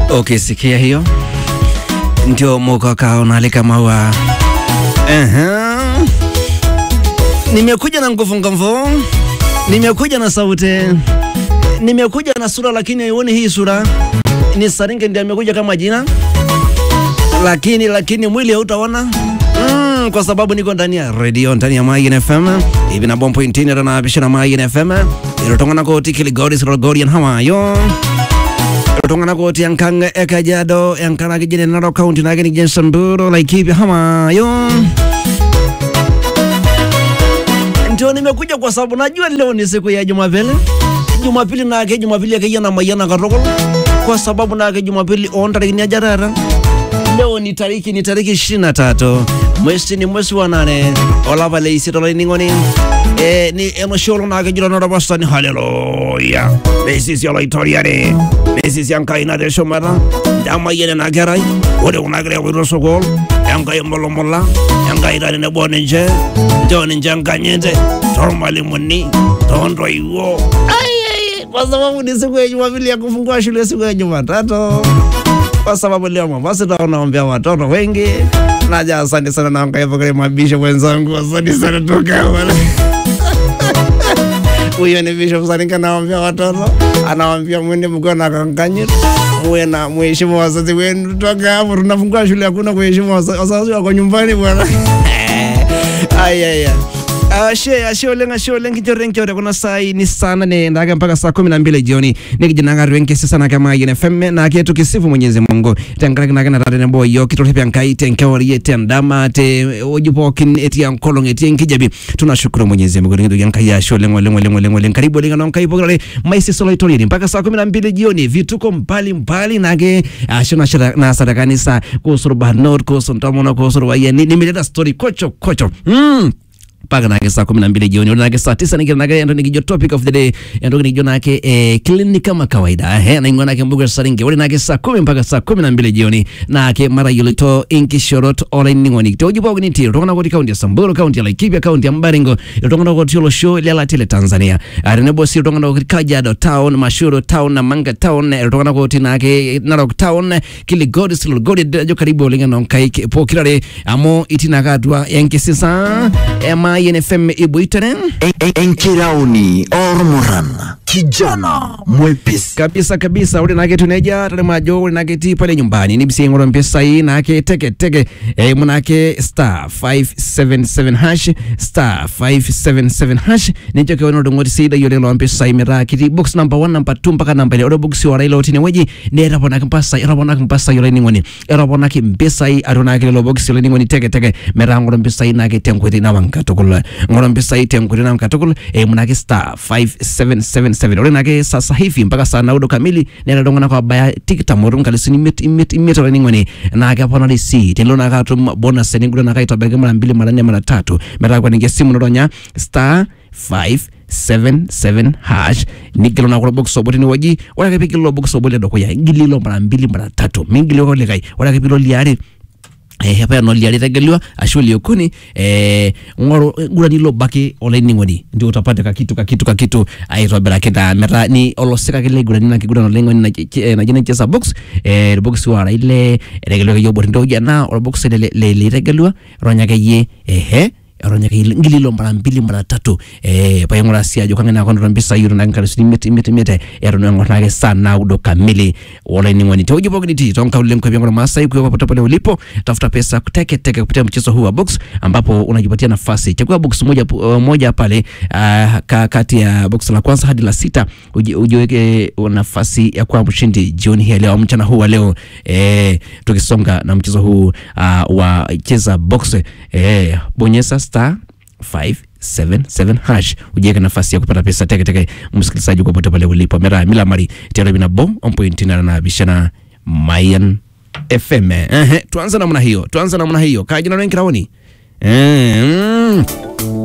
Ukisikia hiyo ndio mukaka unalika maua. Aha. Nimekuja na nguvu nguvu, nimekuja na sauti, nimekuja na sura, lakini haioni hii sura. Ni Saringe ndiye amekuja kama jina, lakini lakini mwili hautaona mm, kwa sababu niko ndani ya radio ndani ya Mayin FM hivi na bompo intini na bisha na Mayin FM irotongana koti kiligori sirogorian hawayo tongana koti yankanga ekajado yankana kijene naro county na gani gen samburo laikipi hamayo ndio nimekuja kwa sababu najua leo ni siku ya Jumapili. Jumapili nake Jumapili yake na mayana katokol kwa sababu nake Jumapili on tariki ya jarara. Leo ni tariki ni tariki 23 mwezi ni mwezi wa nane olapa le isito ningoni eh ni emosholo nake jilo na rabastani haleluya besi si ala itoriare besi si ankai na de shomara dama yene na gerai ore unagre wiro sokol yankai molomola yankai rani ne bonenje joni njanganyende tormali muni tondo iwo ai kwa sababu ni siku ya Jumapili ya kufungua shule siku ya Jumatatu kwa sababu leo Mombasa tunaombea watoto wengi. Naja, asante sana na mkaipokele mabisho wenzangu, asante sana toka wale huyo ni Bishop Saringa anawaambia watoto, anawaambia mwende mkiwa na kankanyiro muwe na mheshimu wazazi wenu. Toka hapo tunafungua shule, hakuna kuheshimu wazazi, wazazi wako nyumbani bwana. Ayaya. Ashe ashe oleng ashe oleng kichore nkiore kuna sai ni sana ne ndaga mpaka saa kumi na mbili jioni nikijinanga rwenke sisa na kama yene femme na ketu kisifu Mwenyezi Mungu tenkaraki na kana tare nebo yo kitole pya nkai tenkeori yete ndama te ojipokin eti yankolong eti nkijabi tunashukuru Mwenyezi Mungu ngido yankai ashe oleng oleng oleng oleng oleng karibu oleng na nkai pokale maisi solo itori mpaka saa kumi na mbili jioni vituko mbali mbali nage ashe na shara na sadakanisa kusuru banot kusuru ntomono kusuru wayeni nimeleta story kocho kocho mm mpaka nake saa kumi na mbili jioni nake saa tisa nikira nake ndo nikijo topic of the day ndo nikijo nake eh, clinic kama kawaida eh na ingwa nake mbuga saringe wale nake saa kumi mpaka saa kumi na mbili jioni nake mara yulito inkishorot ole ningoni to jibo ni tiro tokana koti kaunti ya Samburu kaunti ya Laikipia kaunti ya Mbaringo tokana koti yolo show lela tele Tanzania arene bosi tokana koti Kajiado town Mashuru town na Manga town tokana koti nake Narok town Kiligodi Silogodi jo karibu olinga nonkai po kirare amo itina kadwa yankisisa ema YNFM ibuitane enkirauni ormuran kijana mwepesi kabisa kabisa ule nake tuneja tale majo ule nake ti pale nyumbani ni bisi ngoro mpesa hii nake teke teke e, munake star 577 hash star 577 hash nicho ke ono dongoti sida yole lo mpesa hii mera kiti box number 1 number 2 mpaka number ile ore box wa railo tine weji ne era bona mpasa era bona mpasa yole ningoni era bona ki mpesa hii arona ke lo box yole ningoni teke teke mera ngoro mpesa hii nake tenkweti na wankatukula ngoro mpesa hii tenkweti na wankatukula e, munake star 577 ore nake sasa hivi mpaka saa naudo kamili nena dongana kwa baya tikitam orunkalisi imit imit imit ore ningoni nake apona risi tenlo nake atum bonus ningulo nake itobeke mara mbili mara nne mara tatu metaa kwa ninge simu noronya star 577 hash nigilo na kulo box oboti ni waji ore ake pikilo box oboti dokuya ngililo mara mbili mara tatu mingilo ko likai ore ake pilo liare eh hapa no liari tegelwa ashu liokuni eh ngoro gura nilo baki olainining'oni ndio utapata kakitu kakitu kakitu aitobirakita meta ni olosika kile gura nina kigura no lengo na jina chesa box eh box wa ile tegelwa ke yobot ndo jana or box le le le tegelwa ronya ke ye ehe ronya ke ngililo mara mbili mara tatu eh pa ngora sia jo kangena kondo mbisa yuro na ngara sini meti meti meti ero no ngora ke sana udo kamili wala ni ngoni tojo bogni ti tonka ule mkwe ngora masai kwa popote pale ulipo tafuta pesa teke teke kupitia mchezo huu wa box ambapo unajipatia nafasi chagua box moja uh, moja pale uh, ka, kati ya box la kwanza hadi la sita uji, ujiweke nafasi ya kuwa mshindi jioni hii ya leo mchana huu wa leo eh tukisonga na mchezo huu uh, wa cheza box eh bonyeza star 577 hash ujiweke nafasi ya kupata pesa teke teke msikilizaji popote pale ulipo mera mila mari tena bina bo on point na na bishana Mayan FM eh tuanze namna hiyo tuanze namna hiyo kaji na wengi raoni eh mm.